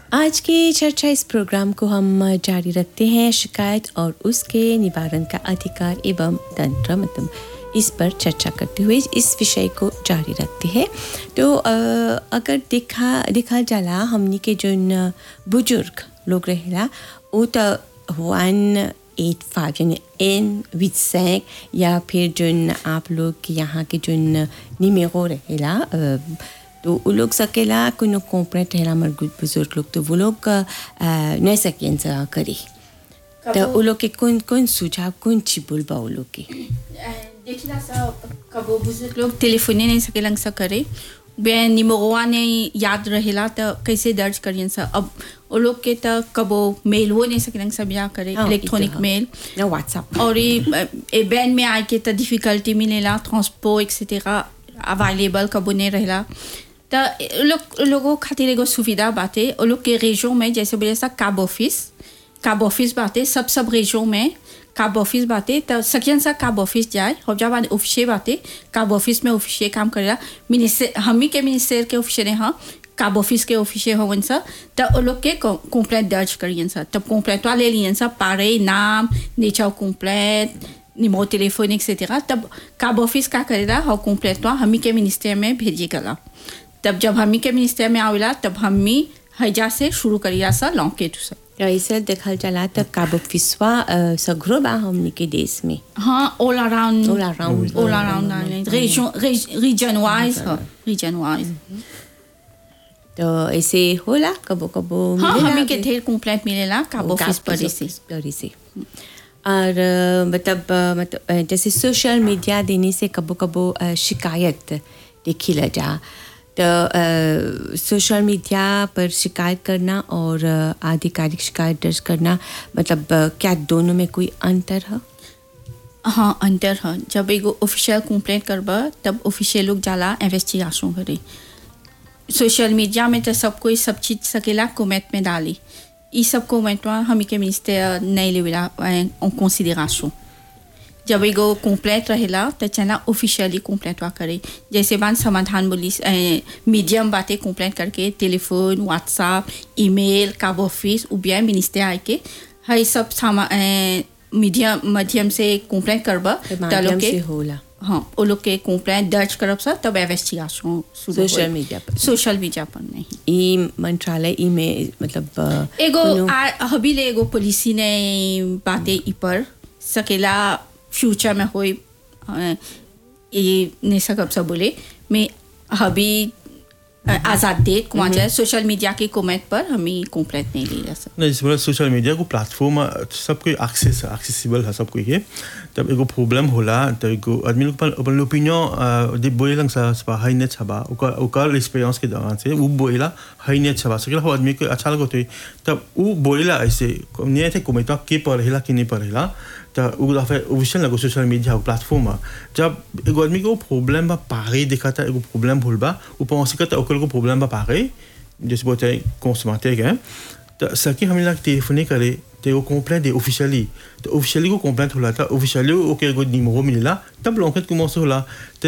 आज की चर्चा इस प्रोग्राम को हम जारी रखते हैं शिकायत और उसके निवारण का अधिकार एवं तंत्र मतलब इस पर चर्चा करते हुए इस विषय को जारी रखते हैं तो अ, अगर देखा देखा जाला हमनी के जोन बुजुर्ग लोग रहेला वो तो वन एट फाइव यानी एन विथ सैंक या फिर जोन आप लोग के यहाँ के जोन निमेरो रहेला अ, तो वो लोग सकेला कोनो कॉम्प्रेट रहेला हमारे बुजुर्ग लोग तो वो लोग अ, नहीं सकें सा करे तो वो लोग के कौन कौन सुझाव कौन ची बोलबा वो लोग के देखिला सा कबो बुजुर्ग लोग टेलीफोने नहीं सकेलन सा करे बे निमोवा ने याद रहेला तो कैसे दर्ज करियन सा अब वो लोग के तो कबो मेल वो नहीं सकेलन सा बिया करे हाँ, इलेक्ट्रॉनिक ई तो मेल ना व्हाट्सएप और ये ए बैन में आए के तो डिफिकल्टी मिलेला ट्रांसपोर्ट एक्सेटेरा अवेलेबल कबो नहीं रहेला तो ए लोग लोगों खातिर एगो सुविधा बाटे वो लोग के रेजों में जैसे बोले सा काब ऑफिस काब ऑफिस बाटे सब सब रेजों में काब ऑफिस बाटे तो सकियन सा काब ऑफिस जाए और जब बाद ऑफिसे बाटे काब ऑफिस में ऑफिसे काम करेला मिनिस्टर हम ही के मिनिस्टर के ऑफिसे ने हाँ काब ऑफिस के ऑफिसे होवन सा तो वो लोग के कंप्लेंट दर्ज करियन सा तब कंप्लेंट ले लियन सा पारे नाम nature complaint numéro téléphonique, etc. तब काब ऑफिस का करेला और कंप्लेंट हम ही के मिनिस्टर में भेजे गला तब जब हम ही के मिनिस्टर में आवेला तब हम ही हैजा से शुरू करिया सा लौके टू सा तो ऐसे देखल चला तो काबो फिसवा सगरो बा हमनी के देश में हाँ all around All around. All around region region wise region wise तो ऐसे होला कबो कबो हाँ मिलेला हम ही के भी। ढेर कंप्लेंट मिलेला काब ऑफिस पर से पर से और अ, मतलब अ, मतलब अ, जैसे सोशल मीडिया देने से कबो कबो अ, शिकायत देखी ला जा तो अ, सोशल मीडिया पर शिकायत करना और अ, आधिकारिक शिकायत दर्ज करना मतलब अ, क्या दोनों में कोई अंतर है हाँ अंतर है जब एगो ऑफिशियल कंप्लेंट करबा तब ऑफिशियल लोग जाला इन्वेस्टिगेशन करे सोशल मीडिया में तो सब कोई सब चीज सकेला कमेंट में डाली ई सब कमेंट हम के मिनिस्टर नहीं लेवेला en considération जब एगो कंप्लेंट रहेला तो चना ऑफिशियली कंप्लेंट वा करे जैसे बान समाधान बोली मीडियम बातें कंप्लेंट करके टेलीफोन व्हाट्सएप ईमेल काब ऑफिस उबिया मिनिस्टर आए के हई सब सामा मीडियम माध्यम से कंप्लेंट करबा के तो माध्यम लोग के से होला हाँ वो लोग के कंप्लेंट दर्ज करब सा तब इन्वेस्टिगेशन सोशल मीडिया पर सोशल मीडिया पर नहीं ई मंत्रालय ई में मतलब अ, एगो कोनो- आ- हबी ले एगो पॉलिसी ने बातें ई पर सकेला फ्यूचर में होई अ, ये नहीं सकब सब बोले मैं हबी अ, आज़ाद डेट कुमार जाए सोशल मीडिया के कमेंट पर हमें कंप्लेंट नहीं ले जा सकते नहीं जैसे सोशल मीडिया को प्लेटफॉर्म सबको एक्सेस एक्सेसिबल है सबको ये तब एगो प्रॉब्लम होला तो एगो आदमी लोग पर अपन ओपिनियन दे बोले लंग सा सपा हाई नेट छबा ओकर ओकर एक्सपीरियंस के दौरान से वो बोलेला हाई नेट छबा सकेला हो आदमी को अच्छा लगो तो तब वो बोलेला ऐसे नहीं थे कोमेटा के पढ़ेला कि नहीं पढ़ेला तो वो दफे ऑफिशियल लगो सोशल मीडिया प्लेटफॉर्म जब एगो आदमी को प्रॉब्लम बा पारे देखा था एगो प्रॉब्लम भूल बा वो पहुंच सकता ओकर को प्रॉब्लम बा पारे जैसे बोलते हैं कंसमाते गए तो सकी हमें लग टेलीफोन करे तो वो कंप्लेंट दे ऑफिशियली तो ऑफिशियली को कंप्लेंट होला था ऑफिशियली ओके को निमो मिला तब लॉन्केट कुमार से होला तो